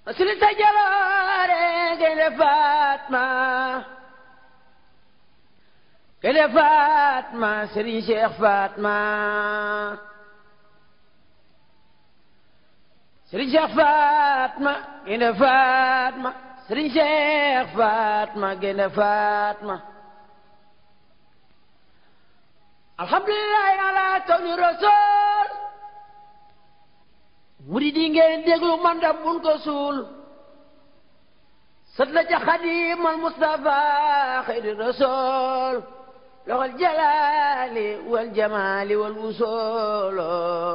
sili sa jaloore gaynde Fatma gaynde Fatma Serigne Cheikh Fatma Serigne Cheikh Fatma gaynde Fatma Serigne Cheikh Fatma gaynde Fatma alhamdulillahi ala kawni rasul murid yi ngeen déglu man da bun ko suul sët la ca xadimal Mustafa xayri rasul loxol jalali wal jamali wal wusolo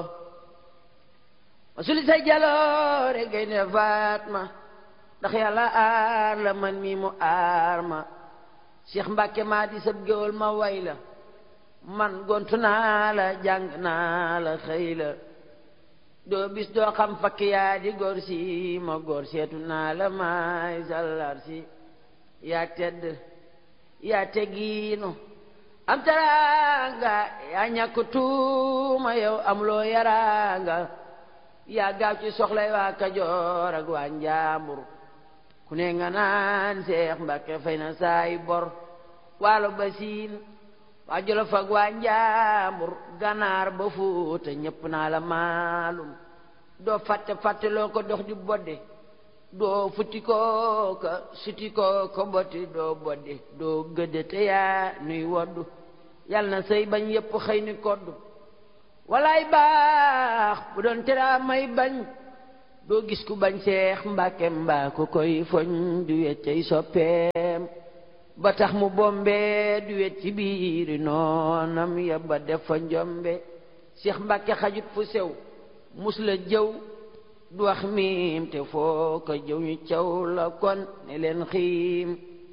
masuli say jaloore gaynde Fatma ndax yàlla aar la man mi mu aar ma Cheikh Mbacke maa di sab géwal ma way la man gontu naa la jàng naa la xëy la doo bis doo xam fakk yaa di góor si ma góor seetu naa la maay sallar si yaa tedd yaa teggiinu am taraanga yaa ñàkk tuuma yow am loo yaraanga yaa gaaw ci soxlay waa Kajoor ak waa Njaambur ku ne nga naan Seex Mbàkke fay na saay bor waalo ba siin waa Jolof ak waa Njaambur ganaar ba Fuuta ñépp naa la maalum doo fàtte fàtte loo ko dox di bodde doo futti koo ka suti koo ko botti doo bodde doo gëdde te yaa nuy woddu yal na sëy bañ yépp xëy ni koddu walaay baax bu doon teraa may bañ doo gis ku bañ Seex Mbàkke mbaa ku koy foñ du weccay soppeem ba tax mu bombe du wet ci biiri noonam ya ba def fa njombe Seex Mbàkke xajut fu sew mus la jëw du wax miim te foo ko jëw ñu caw la kon ne leen xiim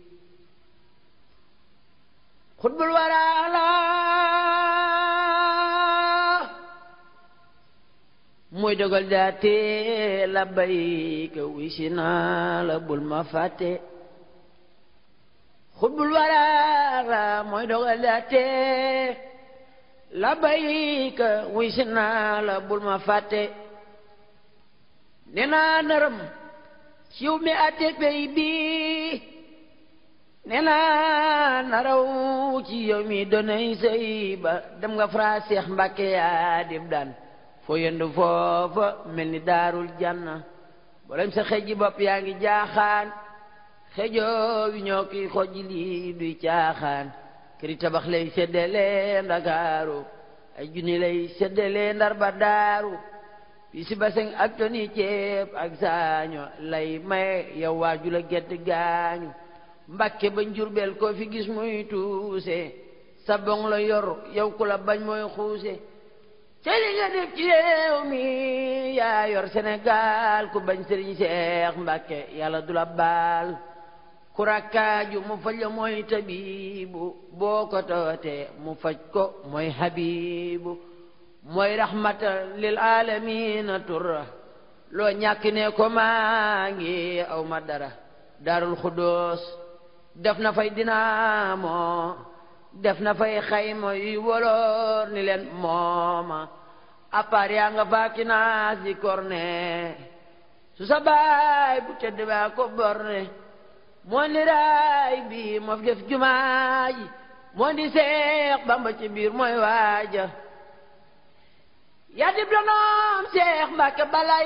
xutbul waraala mooy dogal daate la bayka wisi naa la bul ma fàtte xutbul waraala mooy dogal daate la bayka wisi naa la bul ma fàtte ne naa nërëm ciw mi ate pey bi ne naa naraw ci yow mi donay sëy ba dem nga fra Seex Mbàkke yaa dib daan foo yendu foofa mel ni daarul janna bolem sa xeji bopp yaa ngi jaaxaan xejoo wi ñoo kiy xojji lii duy caaxaan këri tabax lay seddale ndakaaru ay junni lay seddale ndar ba daaru fii si baseng ak toni ceeb ak saaño lay maye yow waaju la gedd gaañu mbàkke ba njurbel koo fi gis muy tuuse sa bong la yor yow ku la bañ mooy xuuse te li nga def ci réew mi yaa yor Sénégal ku bañ sëriñ Seex Mbàkke yàlla du la baal ku rakkaaju mu faj la mooy tabibu boo ko tawatee mu faj ko mooy habibu mooy rahmata lil alamina turra loo ñàkk ne ko maa ngi aw ma dara daarul xuddoos def na fay dinaamo def na fay xayma yuy woloor ni leen mooma appaar yaa nga faaki naas di korne su sa baay bu tedd baa ko borne moo ni raay bi moo fi def jumaa ji moo di seex bamba ci biir mooy waaja yaa dib donoom seex mbàkke balay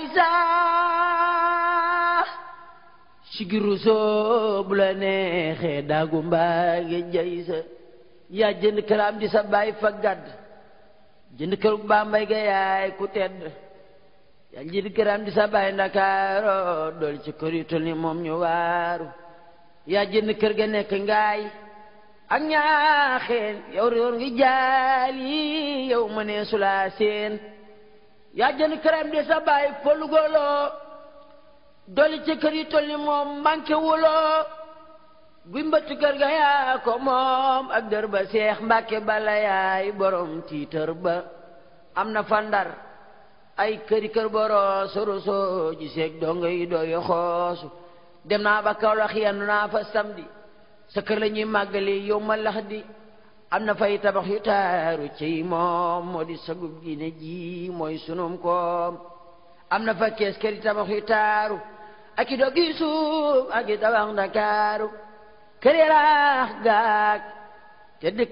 saa sigiru soo bu la neexee daagu mbaage jay sa yaa jënd këram di sa baay fa gàdd jënd kër Bambey ga yaay ku tedd yaa jënd këram di sa baay ndakaaro dool ci kër yu tol ni moom ñu waaru yaa jënd kër ga nekk ngaay ak ñaaxeen yow réer ngi jaal yi yow ma nee sulaa seen yaa jënd këram di sa baay folugoloo dool ci kër yu tol ni moom manqué wuloo guy mbëttu kër ga yaa ko moom ak dër ba seex mbàkke bala yaay borom tiitër ba am na fa ndar ay këri kër boroo soroso ji seeg dongo yi dooyo xoosu dem naa ba Kawlax yendu naa fa samedi sa kër la ñuy màggali yow ma lax di am na fay tabax yu taaru ciy moom moo di sagub diine ji mooy sunum koom am na fa kees këri tabax yu taaru ak i dogi suuf ak i tabax Ndakaaru kër yaraax gaag te dëkk